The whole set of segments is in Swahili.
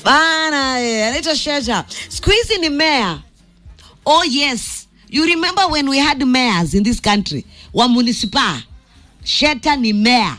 bana eh, anaitwa Sheta. Siku hizi ni mayor. Oh yes, you remember when we had mayors in this country wa municipal. Sheta ni mayor.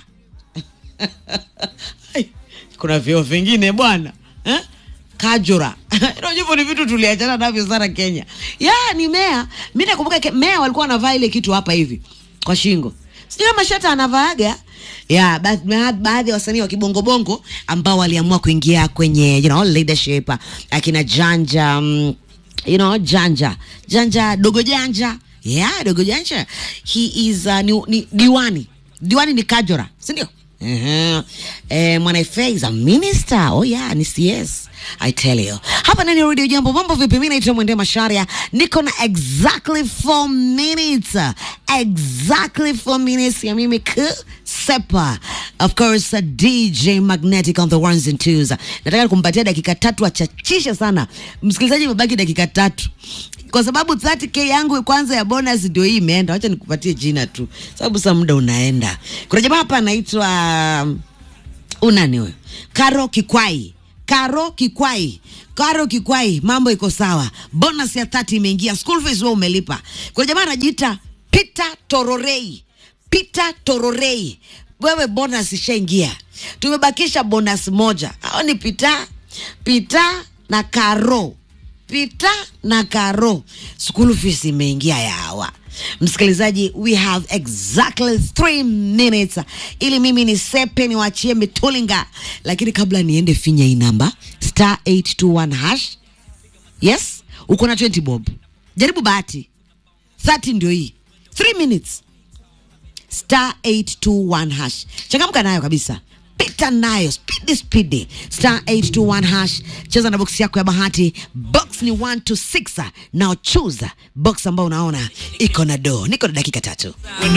Ai, Kuna vyeo vingine bwana eh? Kajura unajua hivyo ni vitu tuliachana navyo sana Kenya. Ya ni mea. Mimi nakumbuka ke- mea walikuwa wanavaa ile kitu hapa hivi kwa shingo. Sijui kama Sheta anavaaga. Ya ba- ba- baadhi ya wasanii wa kibongobongo ambao waliamua kuingia kwenye you know, leadership akina Janja mm, you know, Janja Janja dogo Janja yeah, dogo Janja he is uh, ni, ni, diwani diwani ni Kajora si ndio? Uh-huh. Eh, Mwanaifea is a minister. Oh yeah, ni CS. I tell you. Hapa nani radio jambo mambo vipi? Mimi naitwa Mwende Masharia. Niko na exactly 4 minutes. Exactly 4 minutes ya mimi kusepa. Of course, uh, DJ Magnetic on the ones and twos. Nataka kumpatia dakika tatu achachishe sana. Msikilizaji mebaki dakika tatu. Kwa sababu 30k yangu kwanza ya bonus ndio hii imeenda. Wacha nikupatie jina tu. Sababu sasa muda unaenda. Kuna jamaa hapa anaitwa um, unani huyo Karo Kikwai Karo Kikwai Karo Kikwai, mambo iko sawa, bonus ya 30 imeingia, school fees wewe umelipa. Kuna jamaa anajiita Peter Tororei, Peter Tororei, wewe bonus ishaingia, tumebakisha bonus moja. Hao ni Peter, Peter na Karo, Peter na Karo, school fees imeingia ya hawa Msikilizaji, we have exactly three minutes ili mimi ni sepe niwachie mitulinga, lakini kabla niende, finya hii namba star 821 hash. Yes, uko na 20 bob, jaribu bahati 30 ndio hii 3 minutes star 821 hash, changamka nayo kabisa pita nayo speedy speedy star 821 hash cheza na box yako ya bahati box ni 1 to 6 now choose box ambayo unaona iko na do niko na dakika tatu